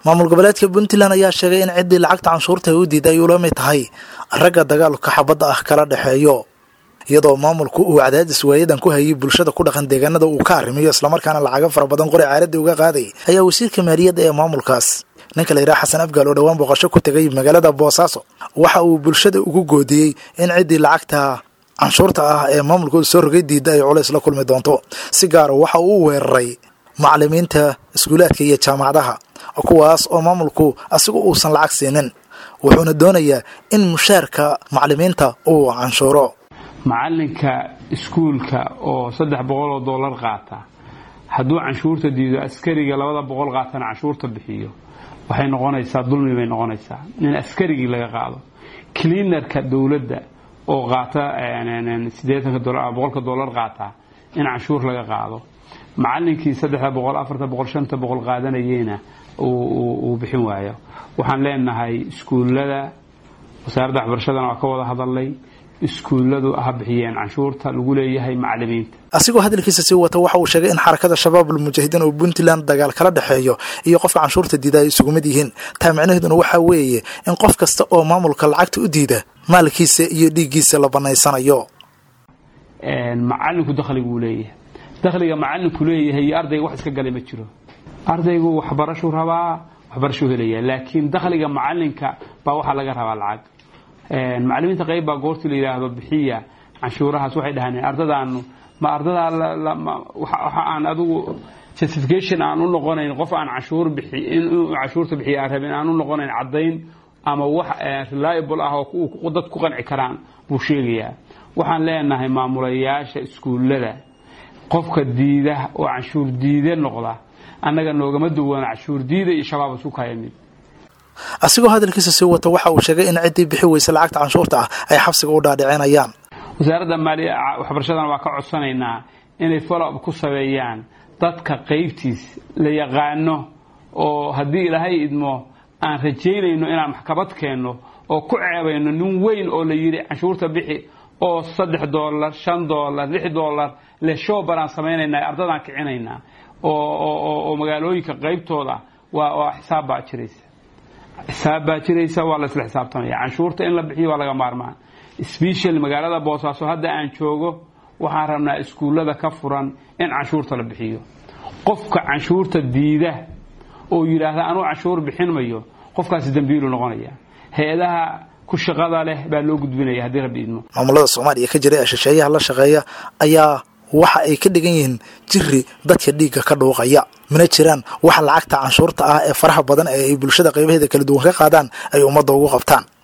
maamul goboleedka puntland ayaa sheegay in ciddii lacagta canshuurta ay u diiday ay ula mid tahay ragga dagaalka xabadda ah kala dhexeeyo iyadoo maamulku uu cadaadis waayadan ku hayay bulshada ku dhaqan deegaanada uu ka arrimiyo islamarkaana lacago fara badan qori caaradii uga qaaday ayaa wasiirka maaliyadda ee maamulkaas ninka la yidhaha xasan afgaal oo dhowaan booqasho ku tegay magaalada boosaaso waxa uu bulshada ugu goodiyey in ciddii lacagta canshuurta ah ee maamulkooda soo rogay diidda ay culays la kulmi doonto si gaara waxa uu weeraray macalimiinta iskuulaadka iyo jaamacadaha kuwaas oo maamulku asigu uusan lacag siinin wuxuuna doonayaa in mushaarka macalimiinta uu canshuuro macalinka iskuulka oo saddex boqol oo dollar qaata hadduu canshuurta diido askariga labada boqol qaatana canshuurta bixiyo waxay noqonaysaa dulmi bay noqonaysaa in askarigii laga qaado cleanerka dowladda oo qaata sideetanka dolar boqolka dollar qaata in canshuur laga qaado macalinkii saddexda boqol afarta boqol shanta boqol qaadanayeyna uu bixin waayo waxaan leenahay iskuullada wasaaradda waxbarashadana waa ka wada hadalnay iskuulladu ha bixiyeen canshuurta lagu leeyahay macalimiinta asigoo hadalkiisa sii wata waxa uu sheegay in xarakada shabaab almujaahidiin oo puntland dagaal kala dhexeeyo iyo qofka canshuurta diida ay isugu mid yihiin taa micnaheeduna waxaa weeye in qof kasta oo maamulka lacagta u diida maalkiisa iyo dhiiggiisa la banaysanayo macalinku dakhliguu leeyahay dakhliga macalinku leeyahay iyo ardayga wax iska galay ma jiro ardaygu waxbarashuu rabaa waxbarashuu helaya laakiin dakhliga macalinka baa waxaa laga rabaa lacag macalimiinta qayb baa goortii la yidhaahdo bixiya canshuurahaas waxay dhahaan ardadaanu ma ardadaa waxa aan adigu justification aan u noqonayn qof aan canshuur bixi inuu canshuurta bixiya aan rabin aan u noqonayn caddayn ama wax reliable ah oo dad ku qanci karaan buu sheegayaa waxaan leenahay maamulayaasha iskuullada qofka diida oo canshuur diide noqda annaga noogama duwana canshuur diida iyo shabaab isku kaya mid asigoo hadalkiisa sii wata waxa uu sheegay in ciddii bixi weysa lacagta canshuurta ah ay xabsiga u dhaadhicinayaan wasaaradda maaliya waxbarashadana waa ka codsanaynaa inay follow-up ku sameeyaan dadka qaybtiis la yaqaano oo haddii ilaahay idmo aan rajaynayno inaan maxkamad keenno oo ku ceebayno nin weyn oo la yidhi canshuurta bixi oo saddex doolar shan doolar lix doolar le shoobar aan samaynaynaa ardadaan kicinaynaa oo magaalooyinka qaybtooda waa xisaab baa jiraysa xisaab baa jiraysa waa la isla xisaabtamaya canshuurta in la bixiyo waa laga maarmaan special magaalada boosaaso hadda aan joogo waxaan rabnaa iskuullada ka furan in canshuurta la bixiyo qofka canshuurta diida oo yidhaahda anuu canshuur bixin mayo qofkaasi dambiilu noqonaya hay-adaha ku shaqada leh baa loo gudbinaya haddii rabbi idmo maamulada soomaaliya ka jira ee shisheeyaha la shaqeeya ayaa waxa ay ka dhigan yihiin jiri dadka dhiigga ka dhuuqaya mana jiraan waxa lacagta canshuurta ah ee faraha badan ee ay bulshada qaybaheeda kala duwan ka qaadaan ay ummadda ugu qabtaan